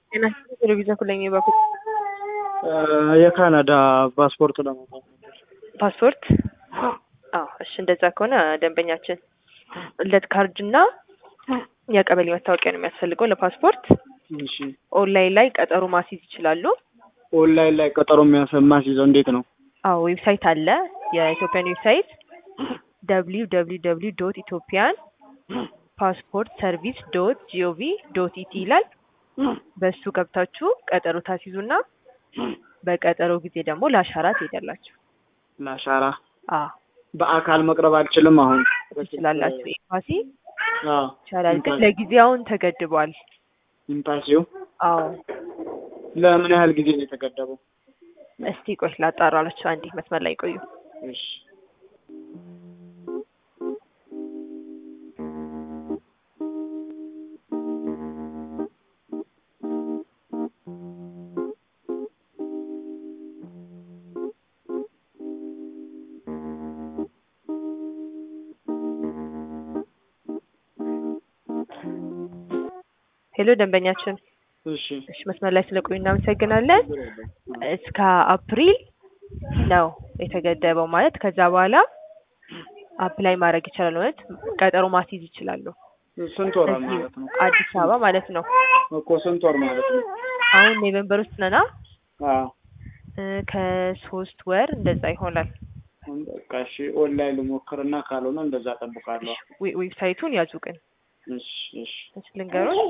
ጤና ይስጥልኝ ቴሌቪዥን ኩለኝ በኩል የካናዳ ፓስፖርት ለማውጣት ነበር። ፓስፖርት አዎ እሺ እንደዛ ከሆነ ደንበኛችን ልደት ካርድ እና የቀበሌ መታወቂያ ነው የሚያስፈልገው ለፓስፖርት እሺ ኦንላይን ላይ ቀጠሮ ማስይዝ ይችላሉ ኦንላይን ላይ ቀጠሮ የሚያስይዘው እንዴት ነው? አዎ ዌብሳይት አለ የኢትዮጵያን ዌብሳይት ደብሊው ደብሊው ደብሊው ዶት ኢትዮጵያን ፓስፖርት ሰርቪስ ዶት ጂኦቪ ዶት ኢቲ ይላል በሱ ገብታችሁ ቀጠሮ ታስይዙና በቀጠሮ ጊዜ ደግሞ ለአሻራ ትሄዳላችሁ ለአሻራ አ በአካል መቅረብ አልችልም። አሁን ትችላላችሁ ኤምባሲ አዎ ይቻላል ግን ለጊዜውን ተገድቧል ኤምባሲው አዎ ለምን ያህል ጊዜ ነው የተገደበው? እስቲ ቆይ ላጣራላችሁ አንዴ መስመር ላይ ቆዩ እሺ ሄሎ ደንበኛችን እሺ እሺ መስመር ላይ ስለቆዩ እናመሰግናለን እስከ አፕሪል ነው የተገደበው ማለት ከዛ በኋላ አፕላይ ማድረግ ይችላሉ ማለት ቀጠሮ ማስይዝ ይችላሉ ስንት ወር እዚህ ማለት ነው? አዲስ አበባ ማለት ነው እኮ ስንት ወር ማለት ነው? አሁን ኖቬምበር ውስጥ ነና አዎ እ ከሶስት ወር እንደዛ ይሆናል በቃ እሺ ኦንላይን ልሞክርና ካልሆነ እንደዛ እጠብቃለሁ። ዌ- ዌብሳይቱን ያዙ ግን እሺ እሺ እሺ ልንገሮች